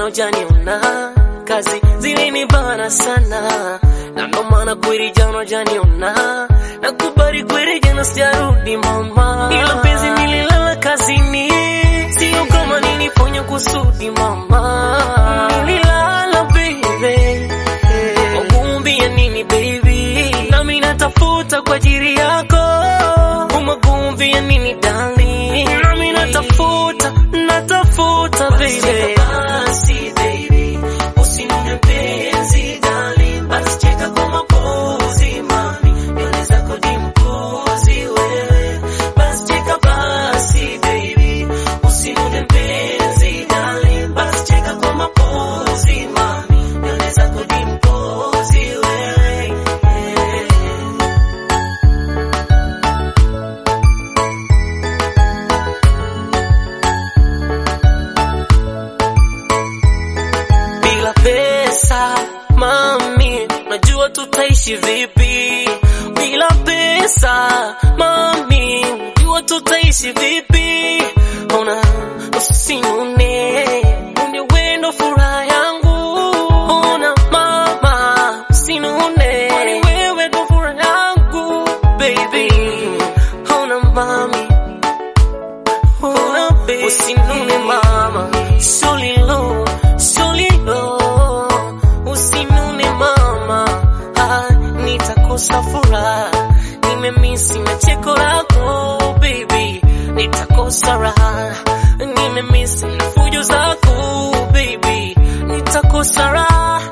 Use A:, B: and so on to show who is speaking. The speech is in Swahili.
A: janiona kazi zilinibana sana na ndo maana kweli jana janiona na kubali kweli jana sijarudi mama ila penzi nililala kazini sio kama nilifanya kusudi mama nililala baby Wakumbia nini baby nami natafuta kwa ajili yako umakumbia nini darling nami natafuta natafuta baby basi baby usinune penzi darling basi cheka kwa mapozi mami nywele zako dimpozi wewe basi cheka basi baby usinune penzi darling basi cheka kwa mapozi mami nywele zako dimpozi wewe bila pesa mami, najua tutaishi vipi bila pesa mami, najua tutaishi vipi. Ona usinune, ndio wendo furaha yangu. Ona mama, usinune, wewe ndo furaha yangu baby. Ona mami Oh, usinune mama, solilo, solilo, usinune mama, ah, nitakosa furaha, nimemisi na cheko lako baby, nitakosa raha, nimemisi na fujo zako baby, nitakosa raha,